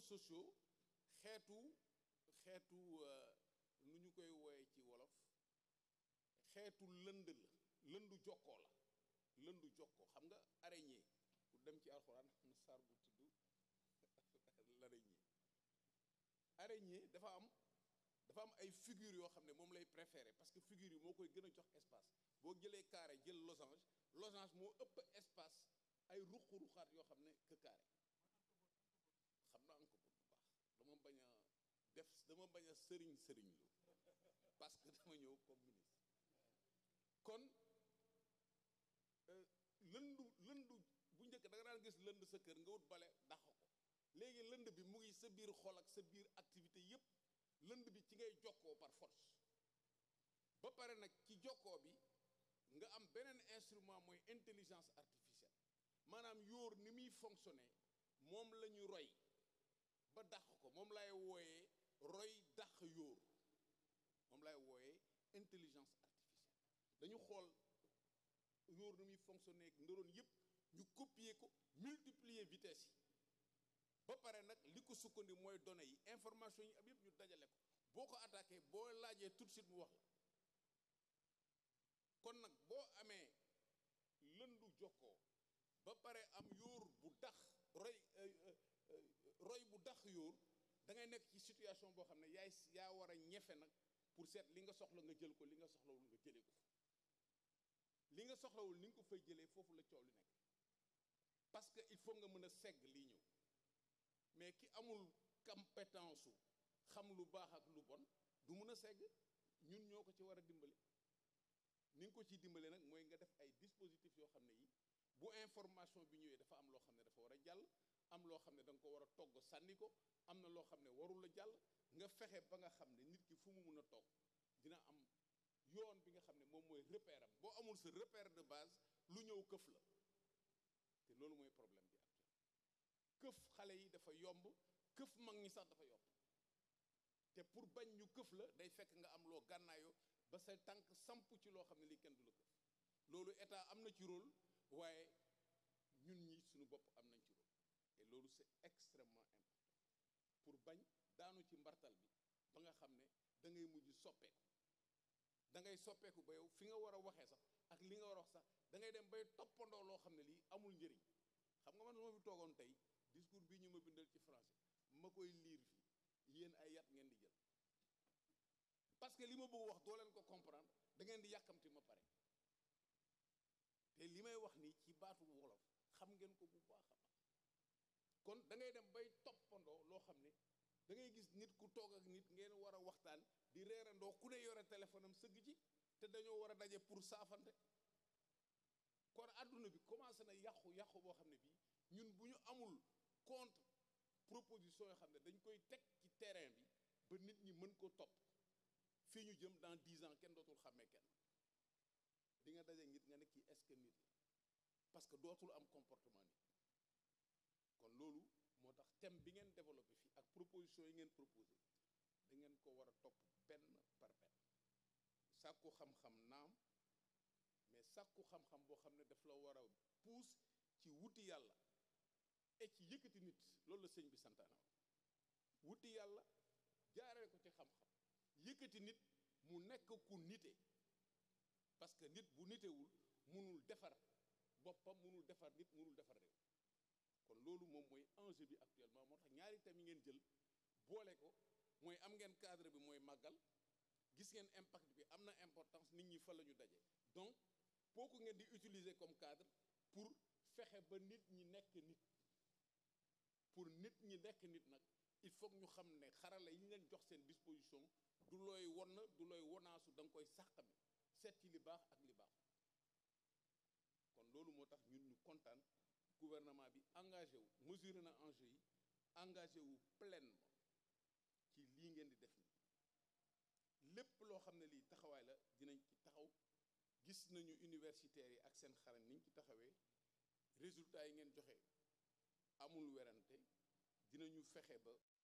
sociaux xeetu xeetu nu ñu koy wooye ci wolof xeetu lënd la lëndu jokkoo la lëndu jokkoo xam nga araignée pour dem ci alxuraan am na saar bu tudd l'araignée araignée dafa am dafa am ay figures yoo xam ne moom lay préféré parce que figures yi moo koy gën a jox espace boo jëlee carré jël losange losange moo ëpp espace ay ruq-ruqaat yoo xam ne que carré xam naa ko bu baax dama bañ a def dama bañ a sëriñ sëriñ lu parce que dama ñëw comme ministre kon lëndu lëndu bu njëkk da nga daan gis lënd sa kër nga wut bale dàq ko léegi lënd bi mu ngi sa biir xol ak sa biir activité yépp lënd bi ci ngay jokkoo par force ba pare nag ci jokkoo bi nga am beneen instrument mooy intelligence artificielle maanaam yóor ni muy fonctionner moom la ñu roy ba dàq ko moom lay wooyee roy dàq yóor moom lay wooyee intelligence artificielle dañu xool yóor ni muy fonctionner ak neurones yépp ñu copier ko multiplier vitesse yi ba pare nag li ko sukkandi mooy données yi information yi am yépp ñu dajale ko boo ko attaqué boo laajee tout de suite mu wax la kon nag boo amee lëndu jokkoo ba pare am yóor bu dax roy roy bu dax yóor da ngay nekk ci situation boo xam ne yaay yaa war a ñefe nag pour seet li nga soxla nga jël ko li nga soxlawul nga jëlee ko li nga soxlawul ni nga ko fay jëlee foofu la coow li nekk parce que il faut nga mën a segg lii ñëw mais ki amul compétence su xam lu baax ak lu bon du mën a segg ñun ñoo ko ci war a dimbali ni nga ko ciy dimbale nag mooy nga def ay dispositifs yoo xam ne yi bu information bi ñëwee dafa am loo xam ne dafa war a jàll am loo xam ne da nga ko war a togg sànni ko am na loo xam ne warul a jàll nga fexe ba nga xam ne nit ki fu mu mun a toog dina am yoon bi nga xam ne moom mooy repère am boo amul sa repère de base lu ñëw këf la te loolu mooy problème bi actuel këf xale yi dafa yomb këf mag ñi sax dafa yomb te pour bañ ñu këf la day fekk nga am loo gànnaayoo ba sa tànk samp ci loo xam ne lii kenn du la këf loolu état am na ci rôle waaye ñun ñi suñu bopp am nañ ci rôle et loolu c'est extrêmement important pour bañ daanu ci mbartal bi ba nga xam ne da ngay mujj soppeeku da ngay soppeeku ba yow fi nga war a waxee sax ak li nga war a wax sax da ngay dem bay toppandoo loo xam ne lii amul njëriñ xam nga man su ma fi toogoon tey discours bii ñu ma bindal ci français ma koy liir fii yéen ay yat ngeen di jël parce que li ma bëgg wax doo leen ko comprendre da ngeen di yàkkamti ma pare te li may wax nii ci baatu wolof xam ngeen ko bu baax a baax kon da ngay dem bay toppandoo loo xam ne da ngay gis nit ku toog ak nit ngeen war a waxtaan di reerandoo ku ne yore téléphone am sëgg ci te dañoo war a daje pour saafante kon àdduna bi commencé na yàqu yàqu boo xam ne bii ñun bu ñu amul contre proposition yoo xam ne dañ koy teg ci terrain bi ba nit ñi mën ko topp fii ñu jëm dans dix ans kenn dootul xàmmee kenn di nga daje nit nga ne kii est-ce que nit la parce que dootul am comportement nit kon loolu moo tax thème bi ngeen développé fii ak proposition yi ngeen proposé da ngeen ko war a topp benn par benn sàkku xam-xam naam mais sàkku xam-xam boo xam ne daf la war a puus ci wuti yàlla et ci yëkkati nit loolu la sëñ bi santaane wuti yàlla jaaree ko ci xam-xam yëkkati nit mu nekk ku nite parce que nit bu nitewul munul defar boppam munul defar nit munul defar réew kon loolu moom mooy enjeu bi actuellement moo tax ñaari thèmes yi ngeen jël boole ko mooy am ngeen cadre bi mooy màggal gis ngeen impact bi am na importance nit ñi fa la ñu daje donc kooku ngeen di utiliser comme cadre pour fexe ba nit ñi nekk nit pour nit ñi nekk nit nag il faut ñu xam ne xarala yi ñu leen jox seen disposition du looy won du looy wonaasu da nga koy sàqami seet ci li baax ak li baaxul kon loolu moo tax ñun ñu kontaan gouvernement bi engagé wu mesuré na enjeu yi engagé wu pleinement ci lii ngeen di def nii lépp loo xam ne lii taxawaay la dinañ ci taxaw gis nañu universitaires yi ak seen xarañ niñ ci taxawee résultats yi ngeen joxe amul werante dinañu fexe ba